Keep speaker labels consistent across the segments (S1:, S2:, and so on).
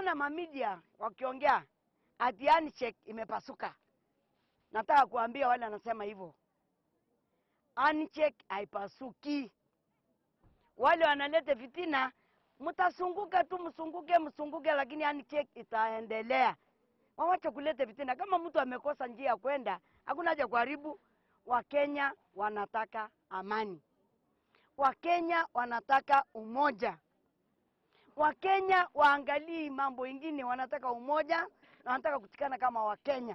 S1: nimeona mamidia wakiongea ati handshake imepasuka. Nataka kuambia wale wanasema hivyo, handshake haipasuki. Wale wanaleta fitina, mtasunguka tu, msunguke msunguke, lakini handshake itaendelea. Wawache kuleta fitina. Kama mtu amekosa njia ya kwenda, hakuna haja kuharibu. Wakenya wanataka amani, Wakenya wanataka umoja. Wakenya waangalii mambo ingine, wanataka umoja na wanataka kutikana kama Wakenya.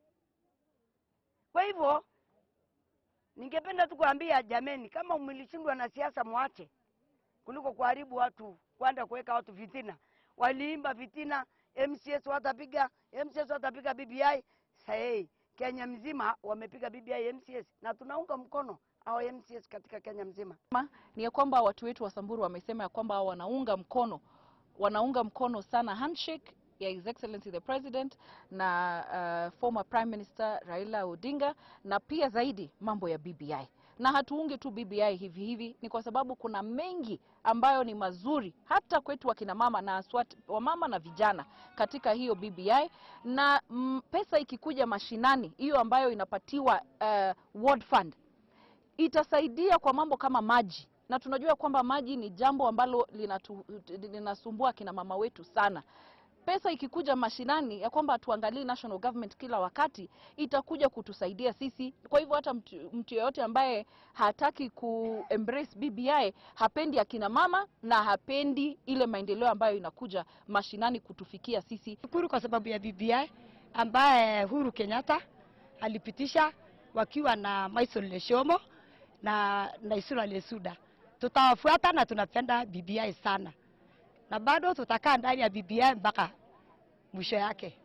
S1: Kwa hivyo ningependa tu kuambia jameni, kama mlishindwa na siasa, mwache kuliko kuharibu watu, kwenda kuweka watu fitina. Waliimba fitina, MCS watapiga MCS watapiga BBI. Sahii Kenya mzima wamepiga BBI MCS, na tunaunga mkono hao MCS katika Kenya mzima.
S2: Ma, ni ya kwamba watu wetu wa Samburu wamesema ya kwamba wanaunga mkono wanaunga mkono sana handshake ya His Excellency the President na uh, former Prime Minister Raila Odinga na pia zaidi mambo ya BBI. Na hatuungi tu BBI hivi hivi, ni kwa sababu kuna mengi ambayo ni mazuri hata kwetu wakina mama na aswat, wamama na vijana katika hiyo BBI na mm, pesa ikikuja mashinani, hiyo ambayo inapatiwa uh, ward fund itasaidia kwa mambo kama maji na tunajua kwamba maji ni jambo ambalo linatu, linasumbua kina mama wetu sana. Pesa ikikuja mashinani ya kwamba tuangalie national government kila wakati, itakuja kutusaidia sisi. Kwa hivyo hata mtu, mtu yeyote ambaye hataki ku embrace BBI hapendi akina mama na hapendi ile maendeleo ambayo inakuja mashinani kutufikia sisi.
S3: Shukuru kwa sababu ya BBI ambaye Uhuru Kenyatta alipitisha wakiwa na Maison Leshomo na Naisura Lesuda. Tutawafuata na tunapenda BBI sana, na bado tutakaa ndani ya BBI mpaka mwisho yake.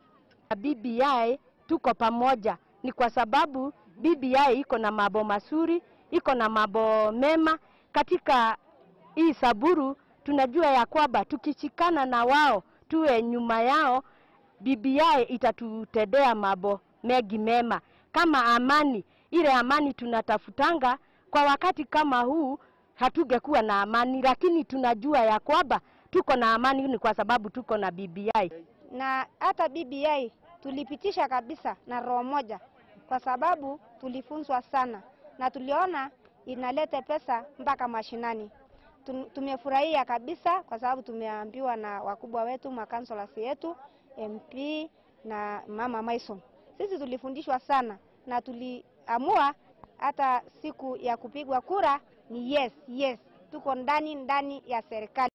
S4: BBI tuko pamoja, ni kwa sababu BBI iko na mambo mazuri, iko na mambo mema katika hii Samburu. Tunajua ya kwamba tukishikana na wao, tuwe nyuma yao, BBI itatutendea mambo mengi mema, kama amani. Ile amani tunatafutanga kwa wakati kama huu, hatungekuwa na amani, lakini tunajua ya kwamba tuko na amani ni kwa sababu tuko na BBI.
S5: na hata BBI tulipitisha kabisa na roho moja, kwa sababu tulifunzwa sana na tuliona inaleta pesa mpaka mashinani. Tum- Tumefurahia kabisa kwa sababu tumeambiwa na wakubwa wetu, makansolasi yetu, MP na mama Maison. Sisi tulifundishwa sana na tuliamua hata siku ya kupigwa kura ni yes, yes, tuko ndani ndani ya serikali.